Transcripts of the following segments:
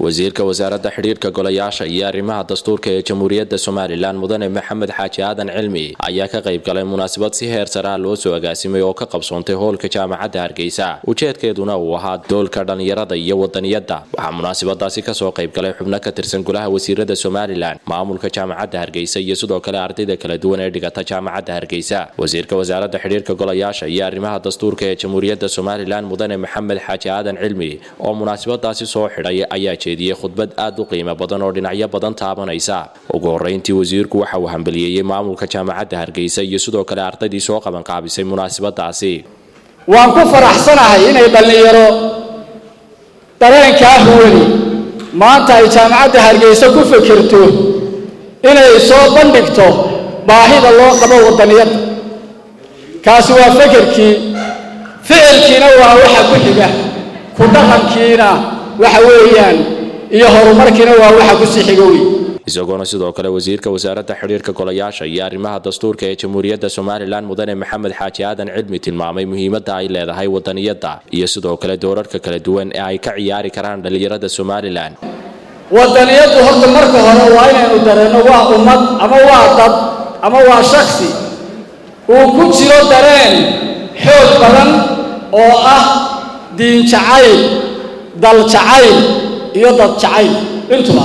wasiirka wasaaradda xidhiirka golayaasha iyo arrimaha dastuurka ee jamhuuriyadda somalilan mudane maxamed xaaji aadan cilmi ayaa ka qayb galay munaasabad si heer sare ah loo soo agaasimay oo ka qabsoontay hoolka jaamacadda hargeysa ujeedkeeduna uu ahaa doolka dhallinyarada iyo wadaniyadda waxaa munaasabadaasi kasoo qayb galay xubno ka tirsan golaha wasiirada somalilan maamulka jaamacadda hargeysa iyo sidoo kale ardayda kala duwan ee dhigata jaamacadda hargeysa wasiirka wasaaradda xidhiirka golayaasha iyo arrimaha dastuurka ee jamhuuriyadda somalilan mudane maxamed xaaji aadan cilmi oo munaasabadaasi soo xidhay ayaa jeediyey khudbad aad u qiimo badan oo dhinacyo badan taabanaysa ugu horreyntii wasiirku waxa uu hambaliyeeyey maamulka jaamacadda hargeysa iyo sidoo kale ardaydii soo qabanqaabisay munaasabadaasi waan ku faraxsanahay inay dhallinyaro dareenkaa huwani maanta ay jaamacadda hargeysa ku fikirto inay soo bandhigto baahida loo qabo wadaniyadda kaasi waa fekerkii ficilkiina waa waxa ku xiga ku dhaqankiina waxa weeyaan iyo horumarkiina waa waxa ku sii xiga wey isagoona sidoo kale wasiirka wasaaradda xidhiirka golayaasha iyo arrimaha dastuurka ee jamhuuriyadda somalilan mudane maxamed xaaji aadan cilmi tilmaamay muhiimadda ay leedahay wadaniyadda iyo sidoo kale doorarka kala duwan ee ay ka ciyaari karaan dhallinyarada somalilan wadaniyaddu horta marka hore waa inaynu dareenno waa ummad ama waa dad ama waa shaksi uu ku jiro dareen xoog badan oo ah diin jacayl dal jacayl iyo dad jacayl intuba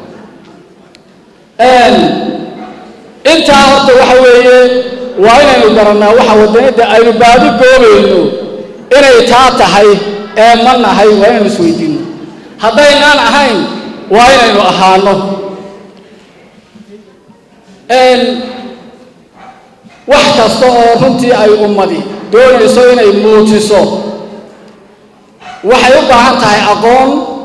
intaa horta waxa weeye waa inaynu garannaa waxa wadaniyadda aynu baadi goobayno inay taa tahay ee ma nahay waa inaynu isweydiinno haddaynaan ahayn waa inaynu ahaano wax kasta oo runtii ay ummadi doonayso inay muujiso waxay u baahan tahay aqoon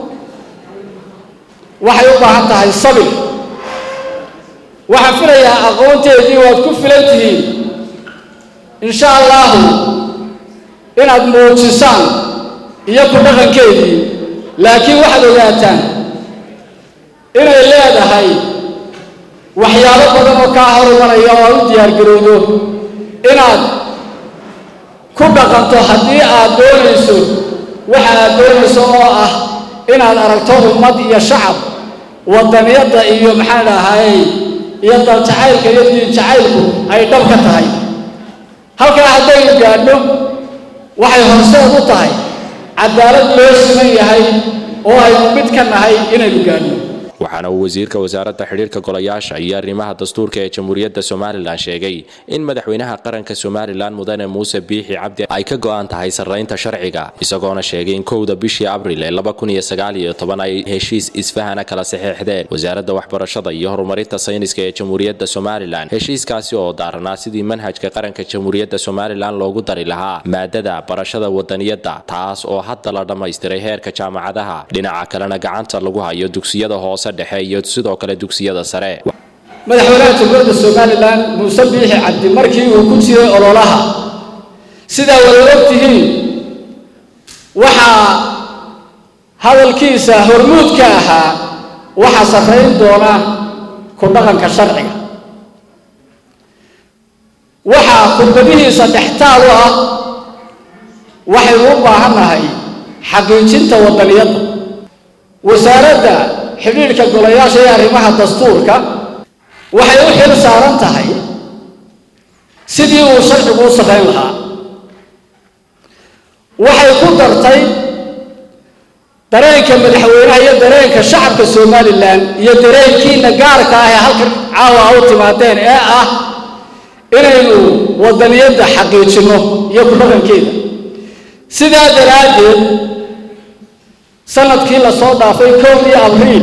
waxay u baahan tahay sabir waxaan filayaa aqoonteedii waad ku filan tihiin insha allahu inaad muujisaan iyo ku dhaqankeedii laakiin waxaad ogaataan inay leedahay waxyaabo badan oo kaa horumaraya oo aad u diyaargarowdo inaad ku dhaqanto haddii aad doonayso waxa aad doonayso oo ah inaad aragto ummad iyo shacab wadaniyadda iyo maxaan dhahay iyo dal jacaylka iyo diin jacaylku ay dhab ka tahay halkaa haddaynu gaadhno waxay horseed u tahay cadaalad loo siman yahay oo aynu mid ka nahay inaynu gaadhno waxaana uu wasiirka wasaaradda xidhiirka golayaasha iyo arrimaha dastuurka ee jamhuuriyadda somalilan sheegay in madaxweynaha qaranka somalilan mudane muuse biixi cabdi ay ka go'an tahay sarraynta sharciga isagoona sheegay in kowda bishii abril ee ay heshiis isfahana kala saxeexdeen wasaaradda waxbarashada iyo horumarinta sayniska ee jamhuuriyadda somalilan heshiiskaasi oo daaranaa sidii manhajka qaranka jamhuuriyadda somalilan loogu dari lahaa maadada barashada wadaniyadda taas oo hadda la dhammaystiray heerka jaamacadaha dhinaca kalena gacanta lagu hayo dugsiyada hoose dhexe iyo sidoo kale dugsiyada sare madaxweynaha jamhuuriyadda somalilan muuse biixi cabdi markii uu ku jiray ololaha sidaa wada og tihiin waxaa hadalkiisa hormuudka ahaa waxaa sarrayn doona ku dhaqanka sharciga waxaa khudbadihiisa dhextaal u ah waxaynu u baahannahay xaqiijinta wadaniyadda wasaaradda xidhiidhka golayaasha ee arrimaha dastuurka waxay u xil saaran tahay sidii uu sharcigu u samayn lahaa waxay ku dartay dareenka madaxweynaha iyo dareenka shacabka somalilan iyo dareenkiina gaarka ah ee halkan caawa a u timaadeen ee ah inaynu wadaniyadda xaqiijinno iyo ku dhaqankeeda sidaa daraaddeed sanadkii lasoo dhaafay kowdii abriil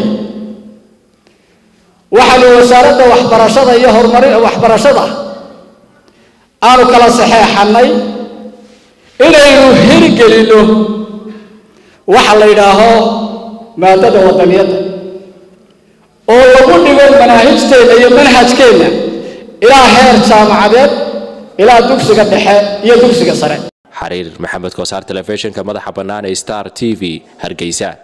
waxaanu wasaaradda waxbarashada iyo horumarin waxbarashada aanu kala saxeexannay inaynu hirgelinno waxa la yidhaaho maadada wadaniyadda oo lagu dhigo manaahijteenna iyo manhajkeenna ilaa heer jaamacadeed ilaa dugsiga dhexe iyo dugsiga sare xariir maxamed koosaar telefishinka madaxa bannaan ee star t v hargeysa